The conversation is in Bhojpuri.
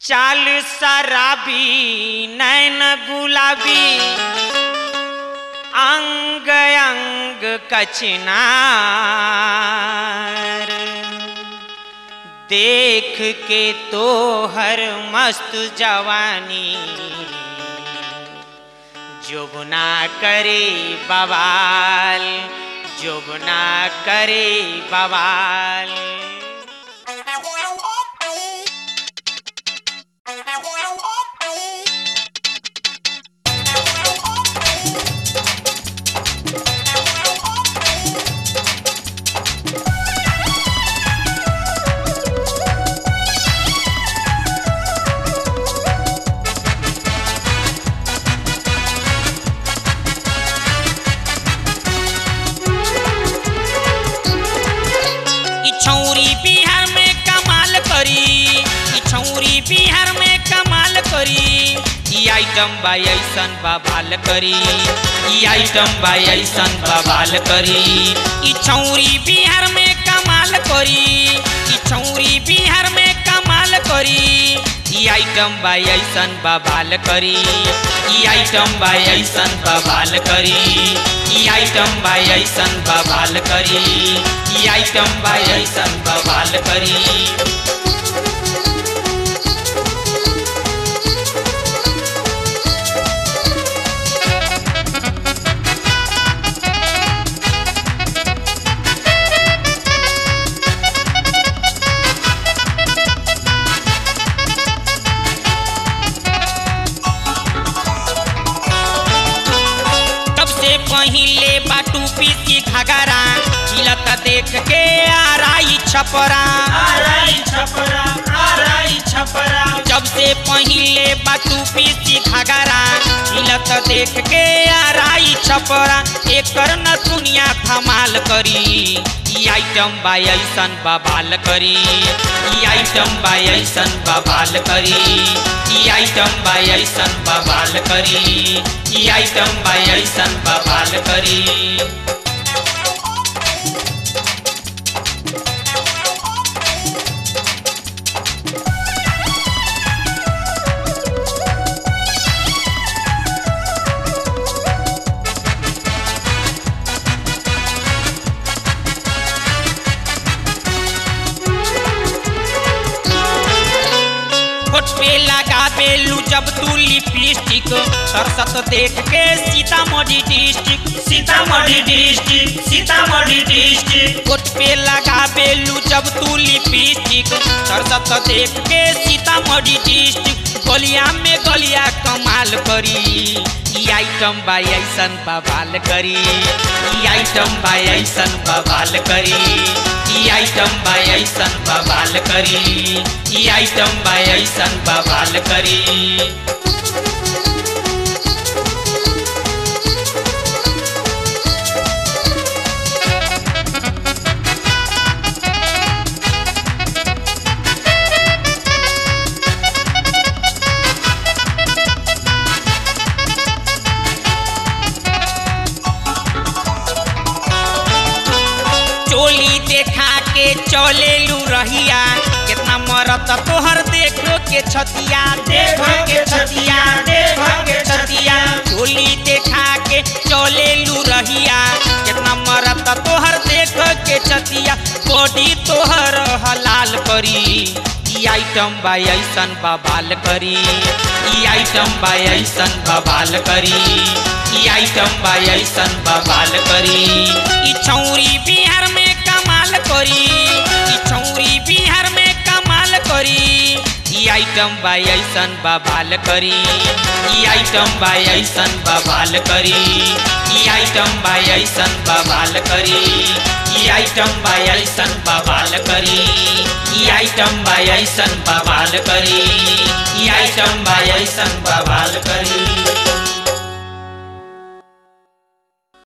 चाल शराबी नैन गुलाबी अंग अंग कचनार देख के तो हर मस्त जवानी जोगना करे बवाल जोगना करे बवाल ई छौरी बिहार में कमाल करी ई छौरी बिहार में कमाल करी ई आइटम बा ऐसन बवाल करी ई आइटम बा ऐसन बवाल करी ई छौरी बिहार में कमाल करी ई छौरी बिहार में कमाल करी ई आइटम बा ऐसन बवाल करी ई आइटम बा ऐसन बवाल करी ई आइटम बा ऐसन बवाल करी ई आइटम बा ऐसन बवाल करी सबसे पहिले बाटू पीसी घगरा हिलत देख के आराई छपरा आराई छपरा आराई छपरा जब से पहिले बाटू पीसी घगरा हिलत देख के आराई छपरा एकर न दुनिया धमाल करी ई आइटम बा ऐसन बवाल करी ई आइटम बा ऐसन बवाल करी ई आइटम बा ऐसन बवाल करी ई आइटम बा ऐसन बवाल करी होठ पे लगा बेलू जब तू लिपस्टिक सरसत देख के Sitamarhi district Sitamarhi district Sitamarhi district होठ पे लगा बेलू जब तू लिपस्टिक सरसत देख के सीतामढ़ी डिस्ट्रिक्ट गलिया में गलिया कमाल करी ई आइटम बा ऐसन बवाल करी ई आइटम बा ऐसन बवाल करी ई आइटम बा ऐसन बवाल करी ई आइटम बा ऐसन बवाल करी चोली देखा के चलेलू रहिया कितना मरत तोहर देखो के छतिया देखो के छतिया देखो के छतिया चोली देखा के चलेलू रहिया कितना मरत तोहर देखो के छतिया बॉडी तोहर हलाल करी ई आइटम बा ऐसन बवाल करी ई आइटम बा ऐसन बवाल करी ई आइटम बा ऐसन बवाल करी ई छौरी बिहार में कमाल करी ई छौरी बिहार में कमाल करी ई आइटम बा ऐसन बवाल करी ई आइटम बा ऐसन बवाल करी ई आइटम बा ऐसन बवाल करी ई आइटम बा ऐसन बवाल करी ई आइटम बा ऐसन बवाल करी ई आइटम बा ऐसन बवाल करी